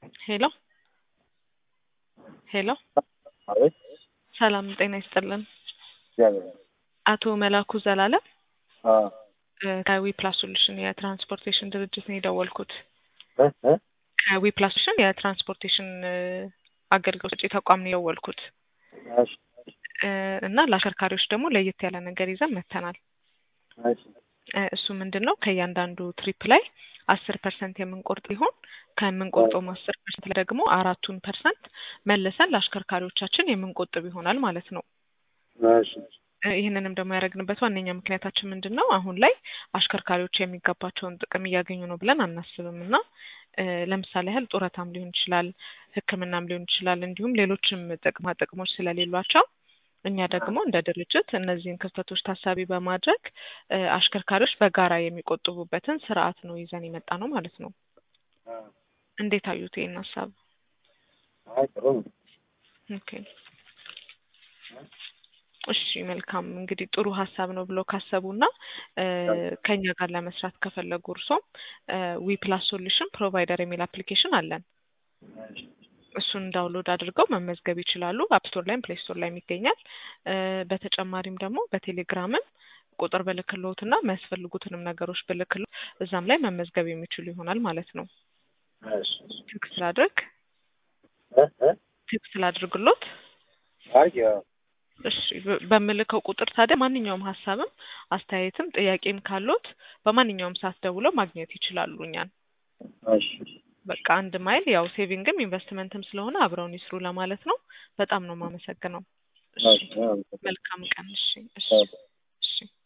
ሄሎ ሄሎ አቤት ሰላም ጤና ይስጥልን። እግዚአብሔር አቶ መላኩ ዘላለም አ ከዊ ፕላስ ሶሉሽን የትራንስፖርቴሽን ድርጅት ነው የደወልኩት። እ እ ከዊ ፕላስ ሶሉሽን የትራንስፖርቴሽን አገልግሎት ሰጪ ተቋም ነው የደወልኩት እሺ እ እና ለአሽከርካሪዎች ደግሞ ለየት ያለ ነገር ይዘን መጥተናል። እሺ እ እሱ ምንድን ነው ከእያንዳንዱ ትሪፕ ላይ አስር ፐርሰንት የምንቆርጥ ሲሆን ከምንቆርጠውም አስር ፐርሰንት ላይ ደግሞ አራቱን ፐርሰንት መልሰን ለአሽከርካሪዎቻችን የምንቆጥብ ይሆናል ማለት ነው። እሺ እ ይህንንም ደግሞ ያደረግንበት ዋነኛ ምክንያታችን ምንድን ነው? አሁን ላይ አሽከርካሪዎች የሚገባቸውን ጥቅም እያገኙ ነው ብለን አናስብም እና እ ለምሳሌ ያህል ጡረታም ሊሆን ይችላል፣ ሕክምናም ሊሆን ይችላል፣ እንዲሁም ሌሎችም ጥቅማ ጥቅሞች ስለሌሏቸው እኛ ደግሞ እንደ ድርጅት እነዚህን ክፍተቶች ታሳቢ በማድረግ እ አሽከርካሪዎች በጋራ የሚቆጥቡበትን ስርዓት ነው ይዘን የመጣ ነው ማለት ነው። አ እንዴት አዩት ይህን ሀሳብ? አይ ጥሩ ነው። ኦኬ እሺ መልካም እንግዲህ ጥሩ ሀሳብ ነው ብለው ካሰቡና እ ከኛ ጋር ለመስራት ከፈለጉ እርሶም ዊ ፕላስ ሶሉሽን ፕሮቫይደር የሚል አፕሊኬሽን አለን። እሺ እሱን ዳውንሎድ አድርገው መመዝገብ ይችላሉ። አፕስቶር ላይም ፕሌይ ስቶር ላይም ይገኛል። እ በተጨማሪም ደግሞ በቴሌግራምም ቁጥር ብልክልዎት እና የሚያስፈልጉትንም ነገሮች ብልክልዎት እዛም ላይ መመዝገብ የሚችሉ ይሆናል ማለት ነው። እሺ ቴክስት ላድርግ እ እ ቴክስት ላድርግሎት። አይ ያው እሺ በ- በምልከው ቁጥር ታዲያ ማንኛውም ሀሳብም አስተያየትም ጥያቄም ካሎት በማንኛውም ሰዓት ደውለው ማግኘት ይችላሉ እኛን። እሺ በቃ አንድ ማይል ያው ሴቪንግም ኢንቨስትመንትም ስለሆነ አብረውን ይስሩ ለማለት ነው። በጣም ነው የማመሰግነው። እሺ እሺ አመሰግናለሁ። መልካም ቀን። እሺ እሺ አዎ። እሺ